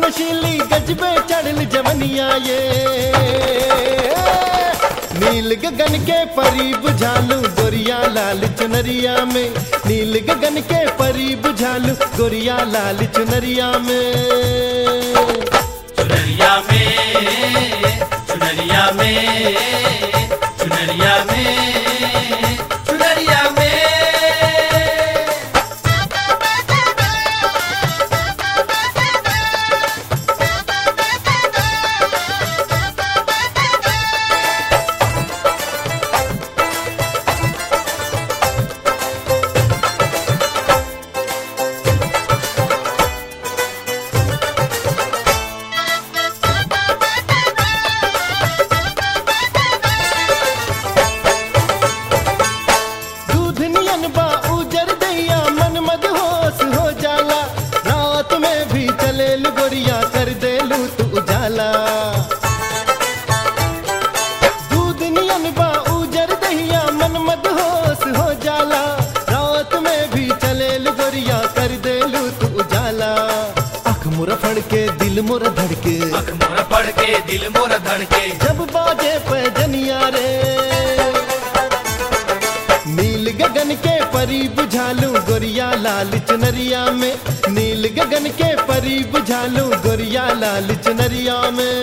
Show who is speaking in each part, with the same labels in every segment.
Speaker 1: नशीली गजबे चढ़ल जवनिया ये नील गगन के परी बुझालू गोरिया लाल चुनरिया में नील गगन के परी बुझालू गोरिया लाल चुनरिया में
Speaker 2: चुनरिया में चुनरिया में चुनरिया में चुनरिया में
Speaker 1: दूध नियन बा उजर दैया मन मद होश हो जाला रात में भी चले गोरिया कर देलू तू उजाला दूध नियन बा उजर दैया मन मद होश हो जाला रात में भी चले गोरिया कर देलू तू उजाला अख मुरा फड़ के दिल मुरा धड़के
Speaker 2: अख मोर पड़ के दिल मोर धड़के
Speaker 1: जब बाजे पैजनिया रे नील गगन के परी बुझालू गोरिया लाल चुनरिया में नील गगन के परी बुझालू गोरिया लाल चुनरिया में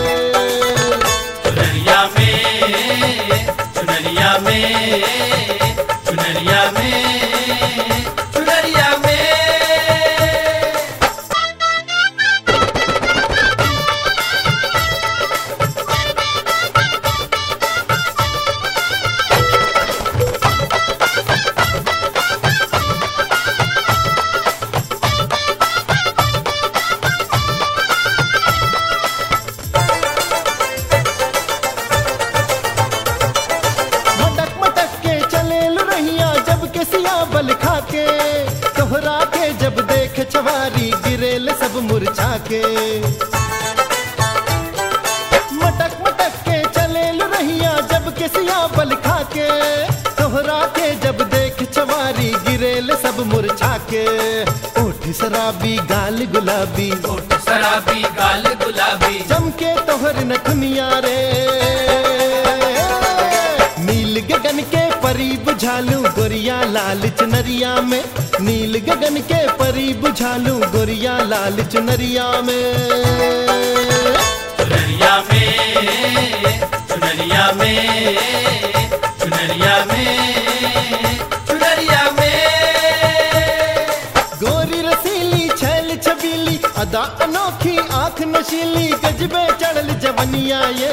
Speaker 2: चुनरिया में चुनरिया में चुनरिया में चुनरिया में
Speaker 1: मटक मटक के चले रहिया जब के सिया बल खा के तोहरा के जब देख छवारी गिरेल सब मुरझा के मटक मटक के चले रहिया जब के सिया बल खा के तोहरा के जब देख छवारी गिरेल सब मुरझा के ओठ शराबी गाल गुलाबी
Speaker 2: ओठ शराबी गाल गुलाबी
Speaker 1: चमके तोहर नखनिया रे नील गगन के परी बुझालू गोरिया लाल चुनरिया में नील गगन के परी बुझालू गोरिया लाल चुनरिया में
Speaker 2: चुनरिया में चुनरिया में चुनरिया में चुनरिया में
Speaker 1: गोरी रसीली छैल छबीली अदा अनोखी आंख नशीली गजबे चढ़ल जवनिया ये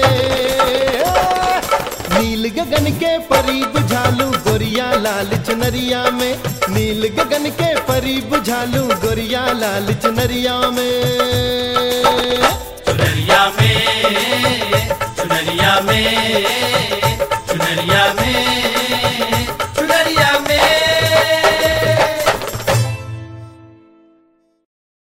Speaker 1: नील गगन के परी बुझालू गोरिया लाल चुनरिया में नील गगन के परी बुझालू गोरिया लाल चुनरिया में
Speaker 2: चुनरिया में चुनरिया में चुनरिया में